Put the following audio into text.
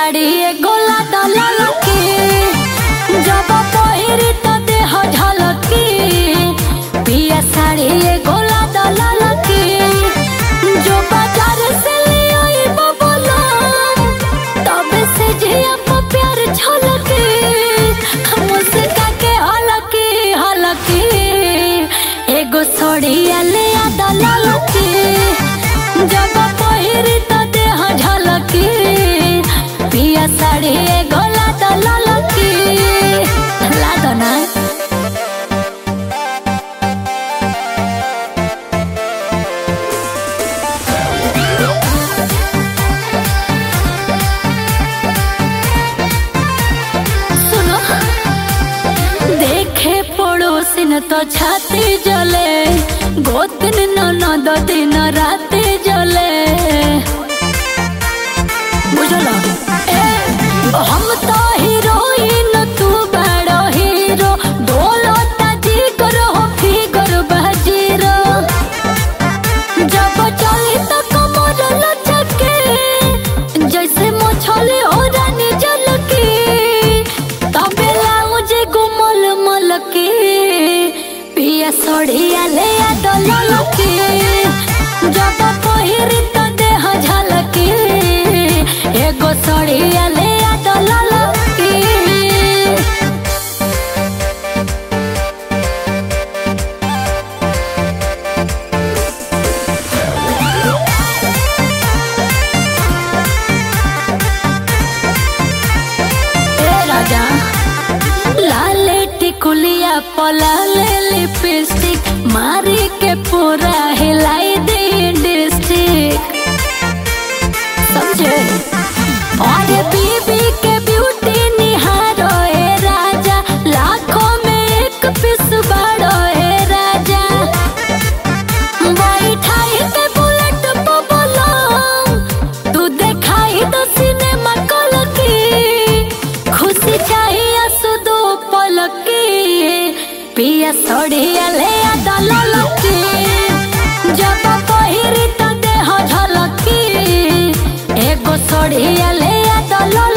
साड़ी एगो लादा ललकी जब पहिरी त देह झलकी पिया साड़ी एगो लादा ललकी जो बाजार से ले आई बबला तब से जिया पर प्यार झलकी मुस्का के हलकी हलकी एगो सोड़िया ले आदा ललकी जब पहिरी त देह झलकी पिया साड़ी एगो लादा ललकी लादो ना सुनो देखे पड़ोसिन तो छाती जले गोतिन ननद दिन राती जले बुझलो ए हम तो हीरोइन तू बड़ो हीरो डोलो ताजी करो फिगर बाजीरो जब चली तो कमर लचके जैसे मछली हो रानी जलकी तबे लाउजे गुमल मलकी पिया सड़िया ले डलकी जब पहिरी तो देह झलकी एगो सड़िया ले डलकी ए राजा लाले टिकुलिया पलाले लिपस्टिक मारी के पूरा हिलाई दे डिस्ट्रिक्ट समझे और बीबी के ब्यूटी निहारो ए राजा लाखों में एक पीस बाड़ो ए राजा बैठाई के बुलेट पे बोलो तू देखाई तो सिनेमा कलकी खुशी चाहिए सुदो पलकी पिया सड़िया ले आदा ललकी जब पहिरी तो देह झलकी एगो सड़िया ले आदा ललकी